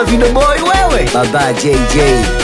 wa Video Boy wewe, baba JJ.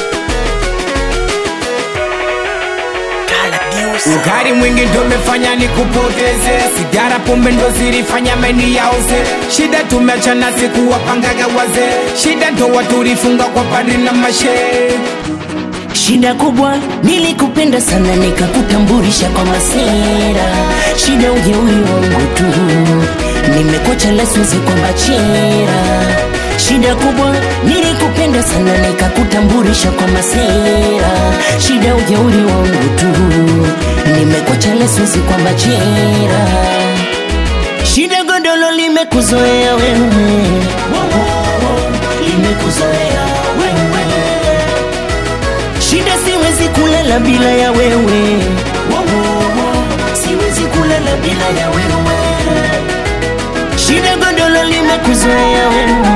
Ukari mwingi ndo umefanya nikupoteze, sigara pombe ndo zilifanya meni yauze. Shida tumeachana siku wapangaga wazee, shida ndo waturifunga kwa padri na mashe. Shida kubwa nilikupenda sana nikakutambulisha kwa masera. Shida ujeuri wangu tu nimekocha lesiwezi kwa bachera. Shida kubwa nilikupenda sana nikakutambulisha kwa masera. Shida ujeuri wangu tu nimekocha lesiwezi kwa bachera. Shida godolo limekuzoea wewe, limekuzoea wewe Shida siwezi kulala bila ya wewe Siwezi kulala bila ya wewe Shida godolo limekuzoea wewe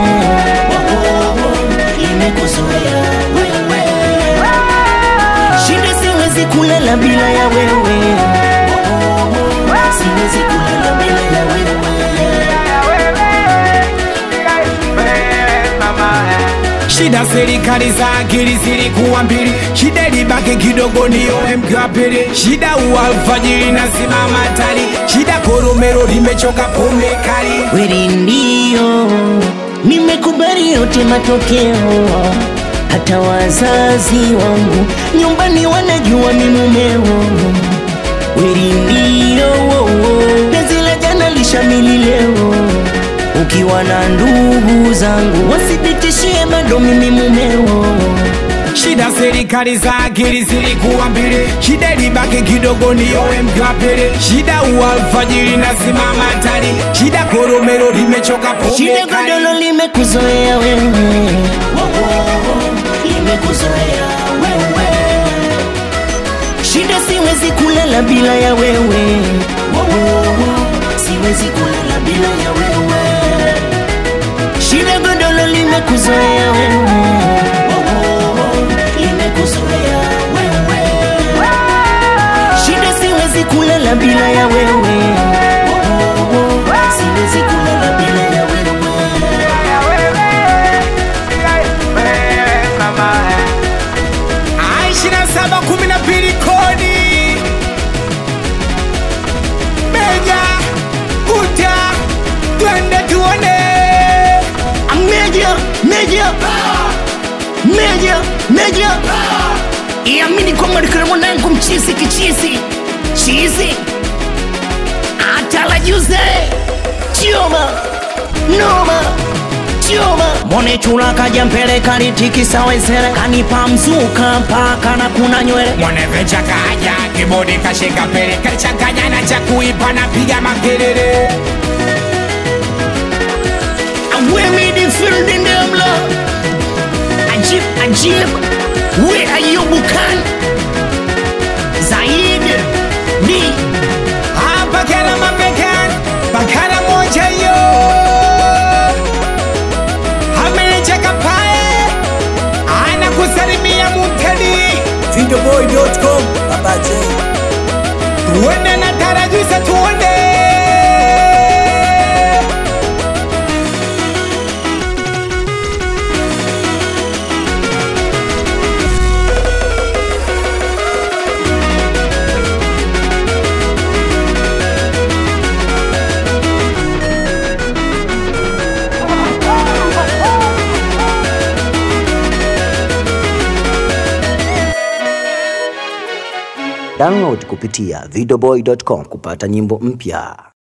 Limekuzoea wewe Shida siwezi kulala bila ya wewe Siwezi kulala bila ya wewe Shida serikali za akili zilikuwa mbili, shida ilibaki kidogo niyo mke wa pili. Shida ualfajiri na simama tali, shida koromero limechoka pombe kali. Kweli ndio nimekubali yote matokeo, hata wazazi wangu nyumbani wanajua mi mumeo. Kweli ndio penzi la jana lishamili leo, ukiwa na ndugu zangu wasithibitishie bado mimi mumeo. Shida serikali za akili zilikuwa mbili, shida ilibaki kidogo niyo mke wa pili. Shida ualfajiri na simama tali, shida koromero limechoka pombe Shida kali. godolo limekuzoea wewe, limekuzoea wewe. Shida siwezi kulala bila ya wewe, siwezi kulala bila ya wewe. Shida godolo limekuzoea wewe, limekuzoea wewe. Shida siwezi kulala bila ya wewe, siwezi kulala bila ya wewe. Ah, ishirini na saba kumi na mbili kodi meja uta twende tuone Meja, meja, meja, meja. Iamini kwamba nikana mwanangu mchizi kichizi chizi atala juze chioma noma chioma mone chula kaja mpele kalitikisa wezere kanipa mzuka mpaka na kuna nywele mwanevecha kaja kibodi kashika pele kalichanganya na cha kuipa na piga makelele Awemi di field in them la Ajib, ajib We Ayubu Khan Zaid Ni Ah, bakala mabekan bakala moja yo ameja kapae ana kusalimia mutedi Videoboy.com, baba J. tuone na tarajusa tuone Download kupitia videoboy.com kupata nyimbo mpya.